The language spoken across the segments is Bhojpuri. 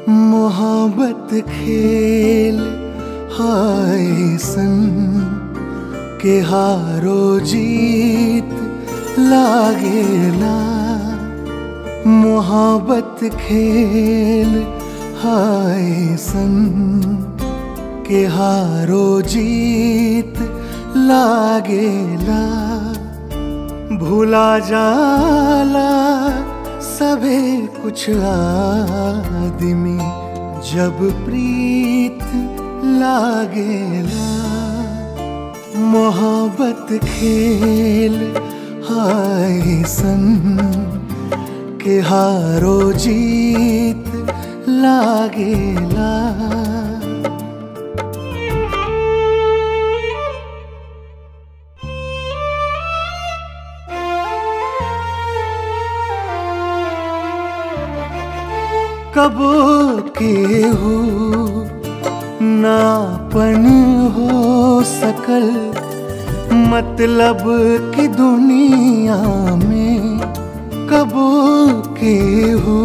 मोहब्बत खेल हाय सन के हारो जीत लागेला मोहब्बत खेल हाय सन के हारो जीत लागेला भूला जाला सबे कुछ आदमी जब प्रीत लागेला मोहब्बत खेल हाय सन के हारो जीत लागेला कबो के हो नापन हो सकल मतलब कि दुनिया में कबो के हो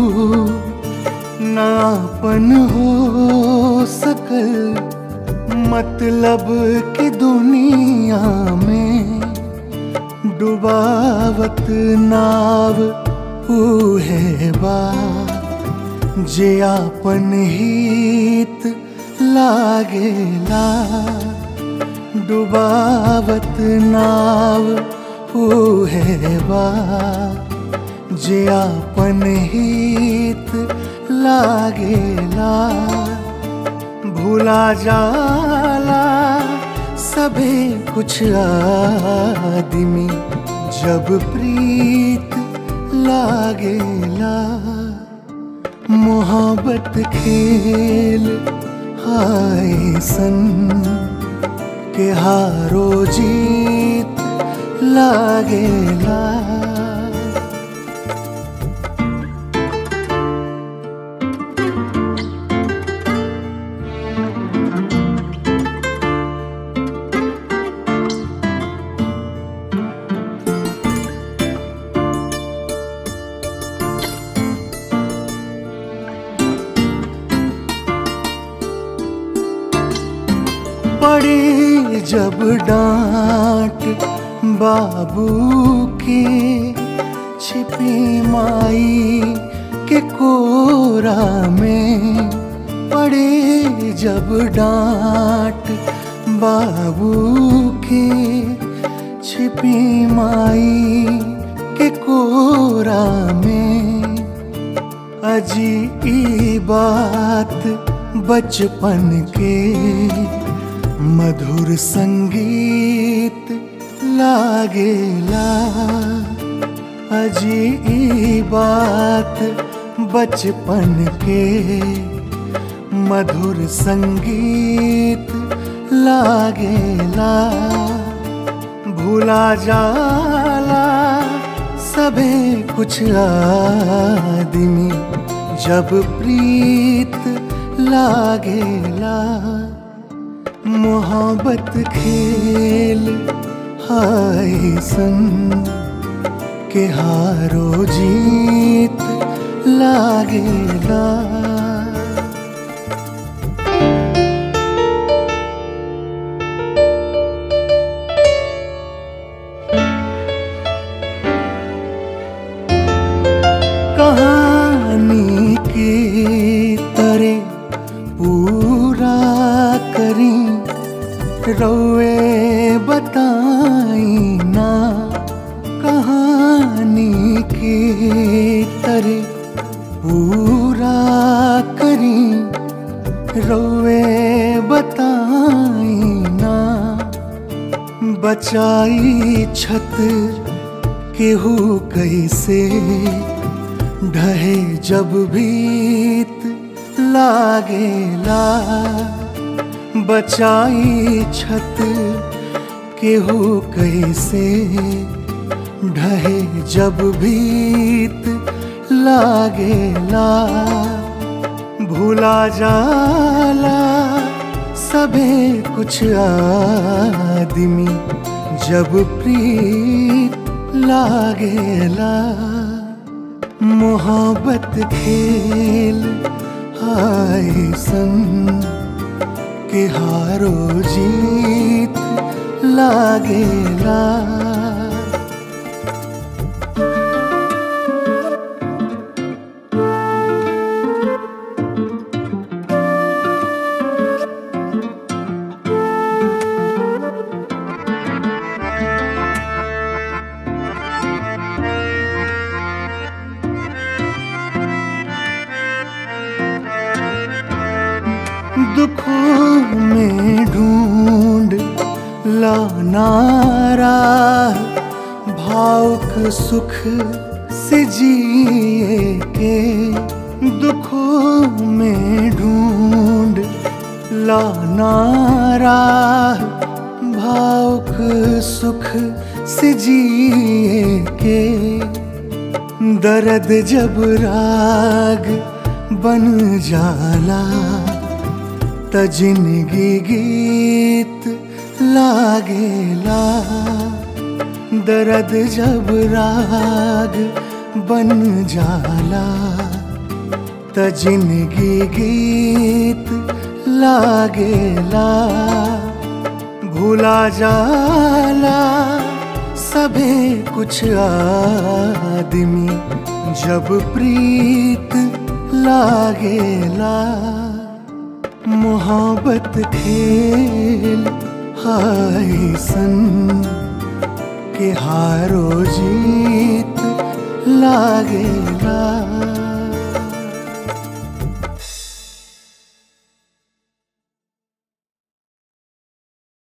नापन हो सकल मतलब कि दुनिया में डुबावत नाव है बा जे आपन हित लागेला डुबावत नाव है बा जे आपन हित लागेला भूला जाला सबे कुछ आदमी जब प्रीत लागेला मोहब्बत खेल हाय सन के हारो जीत लागेला पड़े जब डांट बाबू के छिपी माई के कोरा में पड़े जब डांट बाबू के छिपी माई के कोरा में अजी ई बात बचपन के मधुर संगीत लागेला अजी ई बात बचपन के मधुर संगीत लागेला भूला जाला सबे कुछ आदमी जब प्रीत लागेला मोहब्बत खेल हाय सन के हारो जीत लागेला कहानी की तरह पूरा करी रौए बताई ना कहानी की तरह पूरा करी रौए बताई ना बचाई छत केहू कैसे ढहे जब भीत लागेला बचाई छत केहू कैसे ढहे जब भीत लागेला भूला जाला सबे कुछ आदमी जब प्रीत लागेला मोहब्बत खेल हाय सन के हारो जीत लागेला दुखों में ढूंढ लानारा भावुक सुख से जिए के दुखों में ढूंढ लानारा भावुक सुख से जिए के दर्द जब राग बन जाला त जिंदगी गीत लागेला दर्द जब राग बन जाला त जिंदगी गीत लागेला भूला जाला सबे कुछ आदमी जब प्रीत लागेला मोहब्बत खेल हाय सन के हारो जीत लागेला